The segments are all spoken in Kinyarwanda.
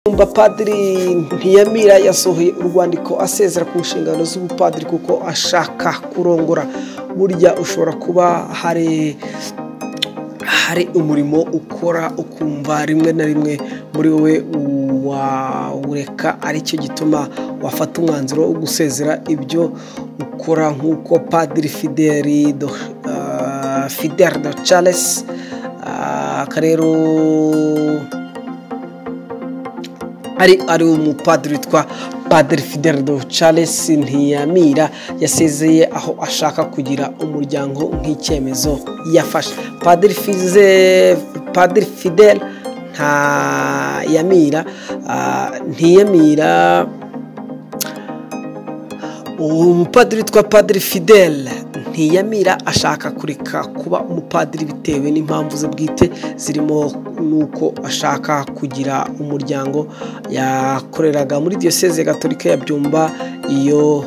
umva padiri ntiyamira yasohoye urwandiko asezera ku nshingano z'ubupadiri kuko ashaka kurongora burya ushobora kuba hari hari umurimo ukora ukumva rimwe na rimwe muri wowe wawureka aricyo gituma wafata umwanzuro wo gusezera ibyo ukora nk'uko padiri fideli fideli do charles aka rero ari ari umupadiri witwa padiri fidel do charles ntiyamira yasezeye aho ashaka kugira umuryango nk'icyemezo yafashe padiri fize padiri fidel nta yamira ntiyamira umupadiri witwa padiri fidel ntiyamira ashaka kureka kuba umupadiri bitewe n'impamvu ze bwite zirimo n'uko ashaka kugira umuryango yakoreraga muri diyoseze gatolika ya byumba iyo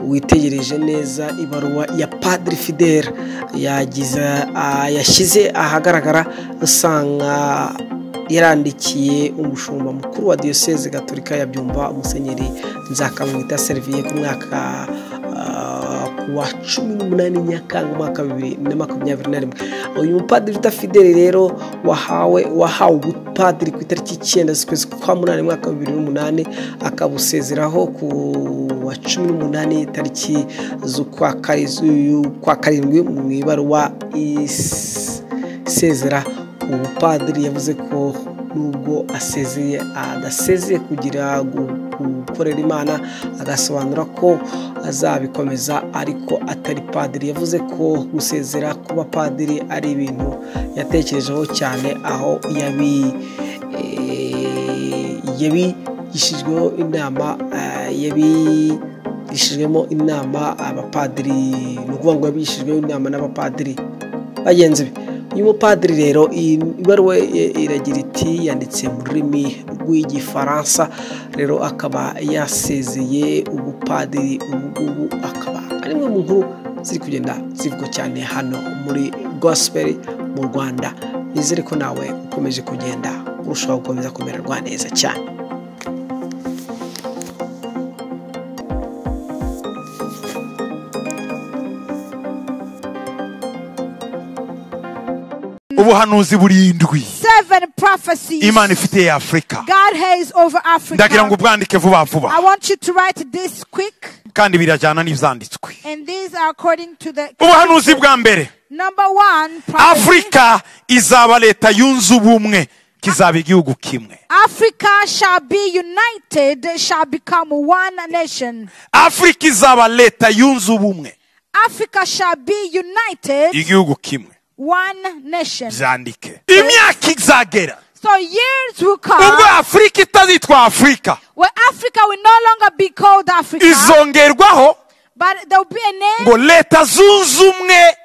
witegereje neza ibaruwa ya padiri fidel yagize yashyize ahagaragara usanga yarandikiye umushumba mukuru wa diyoseze gatolika ya byumba umusenyeri nzakamwita seriviye ku mwaka wa cumi n'umunani nyakanga umwaka bibiri na makumyabiri na rimwe uyu mupadiri wita fideli rero wahawe wahawe ubupadiri ku itariki icyenda z'ukwezi kwa munani mwaka bibiri n'umunani akabusezeraho ku wa cumi n'umunani tariki z'ukwa karindwi mu ibaruwa isezera ubupadiri yavuze ko nubwo asezeye adasezeye kugira gukorera imana agasobanura ko azabikomeza ariko atari padiri yavuze ko gusezera kuba padiri ari ibintu yatekerejeho cyane aho yabi yabigishijweho inama yabi yishijwemo inama abapadiri ni ukuvuga ngo yabigishijweho inama n'abapadiri bagenzi be uyu mupadiri rero ibaruwa iragira iti yanditse mu rurimi rw'igifaransa rero akaba yasezeye ubupadiri ubu ngubu akaba ari imwe mu nkuru ziri kugenda zivugwa cyane hano muri gospel mu rwanda nizere ko nawe ukomeje kugenda urushaho gukomeza kumererwa neza cyane ubuhanuzi burindwi seven prophecies imana ifite ya afurika God has over Africa. ndagira ngo ubwandike vuba I vuba want you to write this quick, kandi birajyana n'ibyanditswe and these are according to the ubuhanuzi bwa mbere number one. prophecy. afurika izaba leta yunze ubumwe kizaba igihugu kimwe Africa shall be united, shall become one nation. afurika izaba leta yunze ubumwe Africa shall be united, igihugu kimwe one nation. byandike imyaka izagera So years will ubwo come afurika itazitwa afurika where Africa will no longer be called Africa, izongerwaho but there will be a name ngo leta zunze ubumwe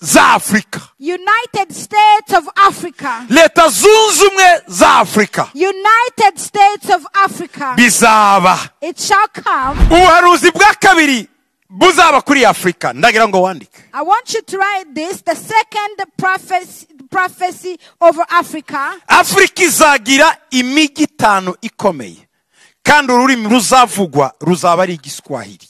za afurika United States of Africa. leta zunze ubumwe za afurika United States of Africa. bizaba It shall come. ubuhanuzi bwa kabiri buzaba kuri afurika ndagira ngo wandike I want you to write this the second prophecy, prophecy over Africa. afurika izagira imijyi itanu ikomeye kandi ururimi ruzavugwa ruzaba ari igiswahili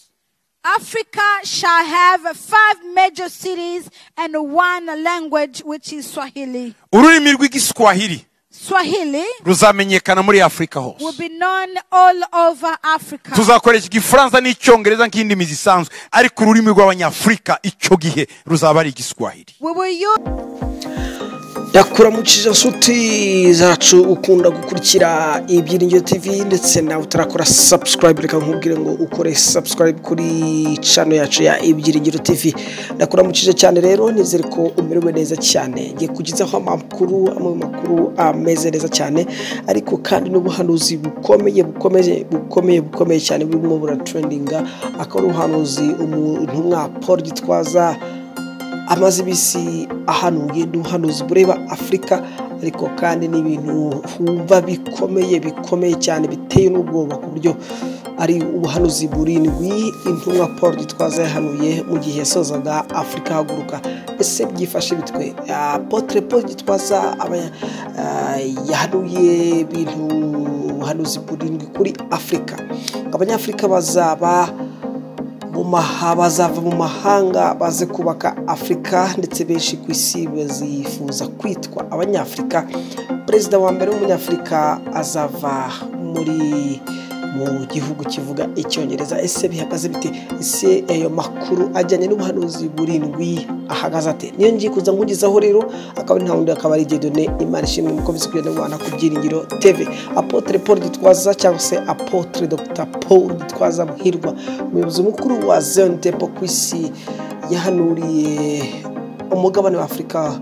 Africa shall have five major cities and one language, which is Swahili. ururimi rw'igiswahili Swahili ruzamenyekana muri afurika will hose be known all over Africa. tuzakoresha igifaransa n'icyongereza nk'indimi zisanzwe ariko ururimi rw'abanyafurika icyo gihe ruzaba ari igiswahili We will use yakuramukije nshuti zacu ukunda gukurikira ibyiringiro tv ndetse nawe utarakora subscribe reka nkubwire ngo ukore subscribe kuri cano yacu ya ibyiringiro tv ndakuramukije cyane rero nizere ko umerewe neza cyane ngiye kugezaho amakuru amwe mu makuru ameze neza cyane ariko kandi n'ubuhanuzi bukomeye bukomeye bukomeye bukomeye cyane burimo buratrendinga akaba ari ubuhanuzi umuntu Paul gitwaza amaze ibisi ahantu ugenda uhanuzi bureba afurika ariko kandi ni ibintu wumva bikomeye bikomeye cyane biteye n'ubwoba ku buryo ari ubuhanuzi burindwi intumwa paul gitwaza yahanuye mu gihe yasozaga afurika haguruka ese byifashe bitwe apotre paul gitwaza aba ya- ah, yahanuye ibintu ubuhanuzi burindwi kuri afurika abanyafurika bazaba mu maha- bazava mu mahanga baze kubaka afurika ndetse benshi ku isi bazifuza kwitwa abanyafurika perezida wa mbere w'umunyafurika azava muri mu gihugu kivuga icyongereza ese bihagaze bite ese ayo makuru ajyanye n'ubuhanuzi burindwi ahagaze ate niyo ngiye kuza nkugezaho rero akaba ari nta wundi akaba ari gedone imana ishimwe mu komisiyo kugenda rwanda ku byiringiro tv apotre paul gitwaza cyangwa se apotre dr paul gitwaza muhirwa umuyobozi mukuru wa zion temple ku isi yahanuriye umugabane wa afurika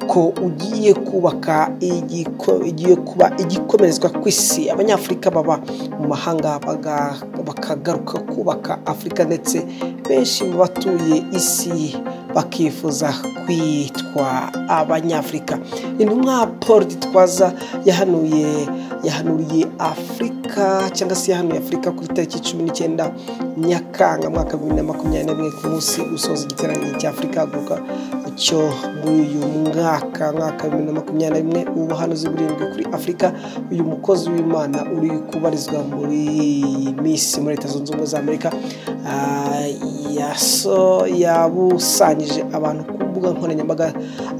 ko ugiye kubaka igiko- igiye kuba igikomerezwa ku isi abanyafurika baba mu mahanga baga- bakagaruka kubaka afurika ndetse benshi mu batuye isi bakifuza kwitwa abanyafurika intumwa paul gitwaza yahanuye yahanuriye afurika cyangwa se yahanuye afurika kuri tariki cumi n'icyenda nyakanga mwaka bibiri na makumyabiri na rimwe ku munsi usoza igiteranyo cya afurika haguruka cyo muri uyu mwaka mwaka wa bibiri na makumyabiri na rimwe ubuhanuzi burindwi kuri afurika uyu mukozi w'imana uri kubarizwa muri miss muri leta zunze ubumwe za amerika ah, yaso yabusanyije abantu ku mbuga nkoranyambaga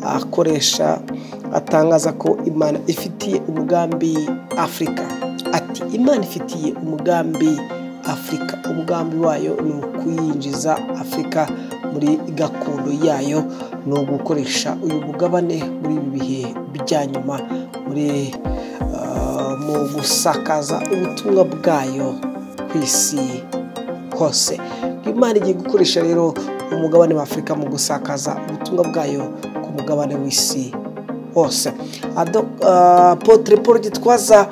akoresha atangaza ko imana ifitiye umugambi afurika ati imana ifitiye umugambi afurika umugambi wayo ni ukuyinjiza afurika muri gakondo yayo ni ugukoresha uyu mugabane muri ibi bihe bya nyuma muri ah, mu gusakaza ubutumwa bwayo ku isi hose imana igiye gukoresha rero umugabane wa afurika mu gusakaza ubutumwa bwayo ku mugabane w'isi hose Ado- ah, apotre paul gitwaza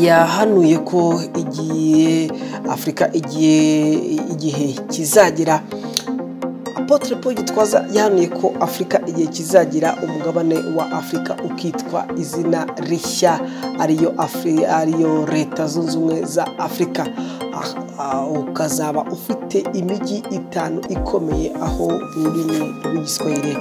yahanuye ko igiye afurika igiye igihe kizagera apotre paul gitwaza yahanuye ko afurika igihe kizagira umugabane wa afurika ukitwa izina rishya ariyo Afri- ariyo leta zunze ubumwe za afurika Ah, ah, ukazaba ufite imijyi itanu ikomeye aho ururimi rw'igiswahili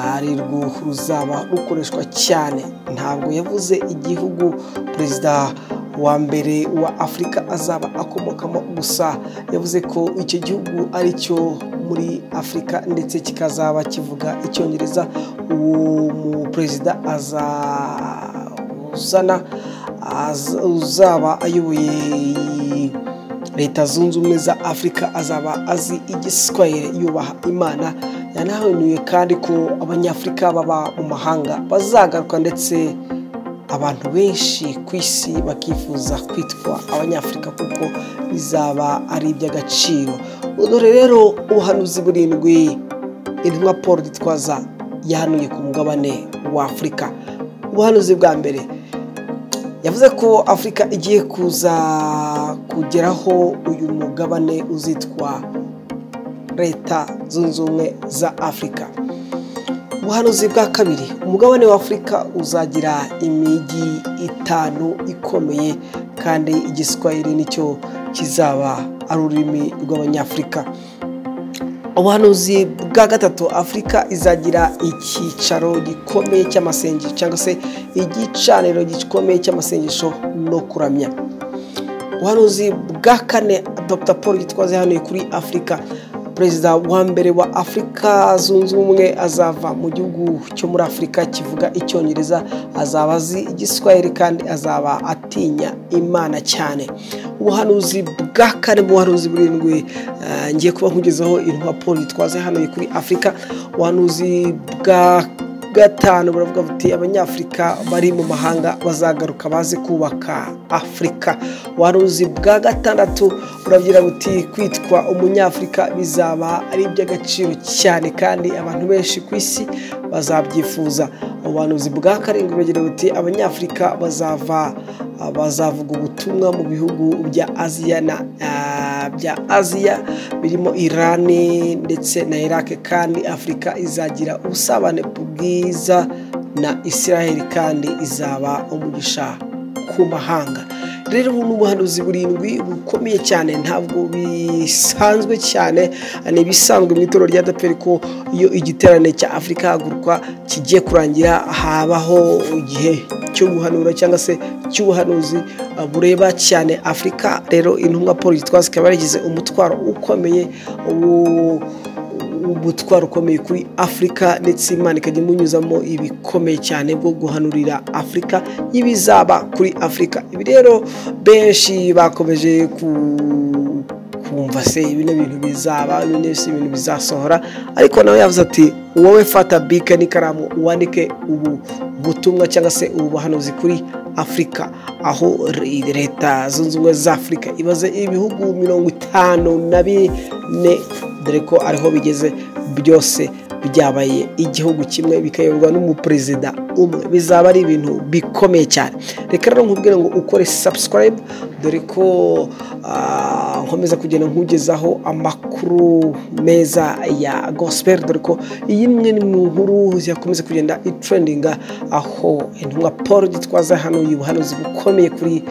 ari rwo ruzaba rukoreshwa cyane ntabwo yavuze igihugu perezida wa mbere wa afurika azaba akomokamo gusa yavuze ko icyo gihugu ari cyo muri afurika ndetse kikazaba kivuga icyongereza uwo muperezida azazana aza- uzaba ayoboye leta zunze ubumwe za afurika azaba azi igiswahili yubaha imana yanahanuye kandi ko abanyafurika baba mu mahanga bazagaruka ndetse abantu benshi ku isi bakifuza kwitwa abanyafurika kuko bizaba ari iby'agaciro dore rero ubuhanuzi burindwi intumwa paul gitwaza yahanuye ku mugabane wa afurika ubuhanuzi bwa mbere yavuze ko afurika igiye kuza kugeraho uyu mugabane uzitwa leta zunze ubumwe za afurika ubuhanuzi bwa kabiri umugabane wa afurika uzagira imijyi itanu ikomeye kandi igiswahili nicyo kizaba ari ururimi rw'abanyafurika ubuhanuzi bwa gatatu afurika izagira icyicaro gikomeye cy'amasengesho cyangwa se igicaniro gikomeye cy'amasengesho no kuramya ubuhanuzi bwa kane dr paul gitwaza yahanuye kuri afurika perezida wa mbere wa afurika zunze ubumwe azava mu gihugu cyo muri afurika kivuga icyongereza azaba azi igiswahili kandi azaba atinya imana cyane ubuhanuzi bwa kane mu buhanuzi burindwi eh, ngiye kuba nkugezaho intumwa paul gitwaza yahanuye kuri afurika ubuhanuzi bwa gatanu buravuga buti abanyafurika bari mu mahanga bazagaruka baze kubaka afurika waruzi bwa gatandatu buragira buti kwitwa umunyafurika bizaba ari iby'agaciro cyane kandi abantu benshi ku isi bazabyifuza ubuhanuzi bwa karindwi buragira buti abanyafurika bazava bazavuga ubutumwa mu bihugu bya aziya na ah, bya aziya birimo irani ndetse na iraq kandi afurika izagira ubusabane bwiza na israel kandi izaba umugisha ku mahanga rero ubu ni ubuhanuzi burindwi bukomeye cyane ntabwo bisanzwe cyane ni ibisanzwe mu itorero rya daperi ko iyo igiterane cya afurika haguruka kigiye kurangira habaho igihe cyo guhanura cyangwa se cy'ubuhanuzi uh, bureba cyane afurika rero intumwa paul gitwaza ikaba yaragize umutwaro ukomeye wo umutwaro ukomeye kuri afurika ndetse imana ikajya imunyuzamo ibikomeye cyane bwo guhanurira afurika y'ibizaba kuri afurika ibi rero benshi bakomeje ku kumva se bino bintu bizaba bino si ibintu bizasohora ariko nawe yavuze ati wowe fata bike n'ikaramu wandike ubu butumwa cyangwa se ubu buhanuzi kuri afurika aho leta zunze ubumwe za afurika ibaze ibihugu mirongo itanu na bine dore ko ariho bigeze byose byabaye igihugu kimwe bikayoborwa n'umuperezida umwe bizaba ari ibintu bikomeye cyane reka rero nkubwire ngo ukore subscribe dore ko nkomeza kugenda nkugezaho amakuru meza ya gospel dore ko iyi imwe ni mu nkuru yakomeza kugenda itrendinga aho intumwa paul gitwaza hano ubuhanuzi bukomeye kuri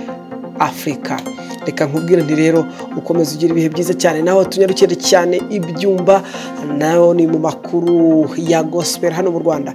afurika reka nkubwire nti rero ukomeza ugira ibihe byiza cyane nawe tunyarukire cyane ibyumba nayo ni mu makuru ya gospel hano mu rwanda